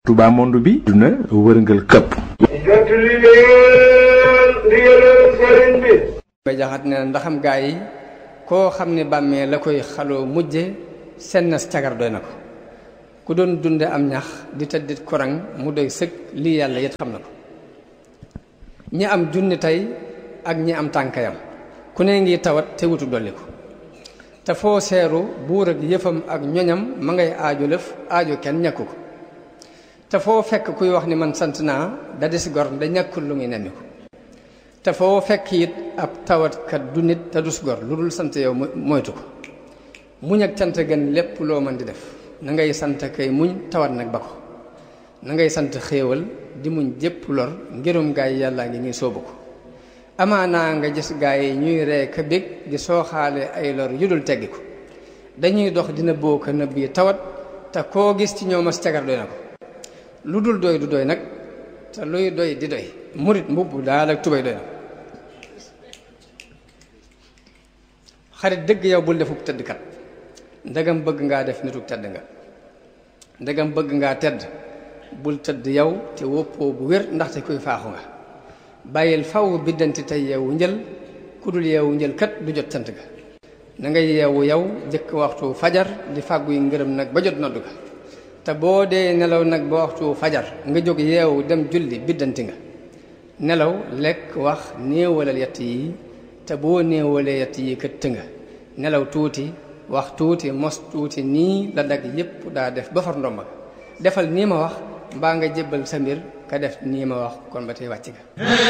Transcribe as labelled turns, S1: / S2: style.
S1: Touba monde bi duna wërngal këpp
S2: jot li leen ndigalal sëriñ bi
S3: bay jaxat ne ndaxam gaa yi koo xam ne bàmmee la koy xaloo mujje sennas cagar doy na ko ku doon dunde am ñax di tëddit korang mu doy sëg lii yàlla yit xam na ko ñi am junni tey ak ñi am tànkayam ku ne ngi tawat te wutu dolli ko te foo seeru buur ak yëfam ak ñoñam ma ngay aajo lëf aajo kenn ñàkku ko te foo fekk kuy wax ni man sant naa da des gor da ñàkkul lu muy nemmi ko te foo fekk it ab tawatkat du nit te dus gor lu dul sant yow moytu ko muñ ak cant gën lépp loo mën di def na ngay sant kay muñ tawat nag ba ko na ngay sant xéewal di muñ jépp lor ngirum gaay yàllaa ngi ñuy soobu ko amaanaa nga gis gaay yi ñuy ree ka bég di sooxaale ay lor yu dul teggi ko dañuy dox dina boo ko nëbb yi tawat te koo gis ci ñoom as cagar doy na ko lu dul doy du doy nag te luy doy di doy murit mbubb daal ak tubay doy na xarit dëgg yow bul defub tëddkat ndegam bëgg ngaa def nituk tedd nga ndegam bëgg ngaa tedd bul tëdd yow te woppoo bu wér ndaxte kuy faaxu nga bàyyil faw biddanti tey yeewu njël ku dul yeewu njël kat du jot sant ga na nga yeewu yow jëkk waxtu fajar di fàgguy ngërëm nag ba jot noddu ga te boo dee nelaw nag ba waxtu fajar nga jóg yeewu dem julli biddanti nga nelaw lekk wax néewalal yett yi te boo néewalee yett yi kët nga nelaw tuuti wax tuuti mos tuuti nii la dag yépp daa def ba far ndomba defal nii ma wax mbaa nga jébbal sa mbir ka def nii ma wax kon ba tey wàcc ga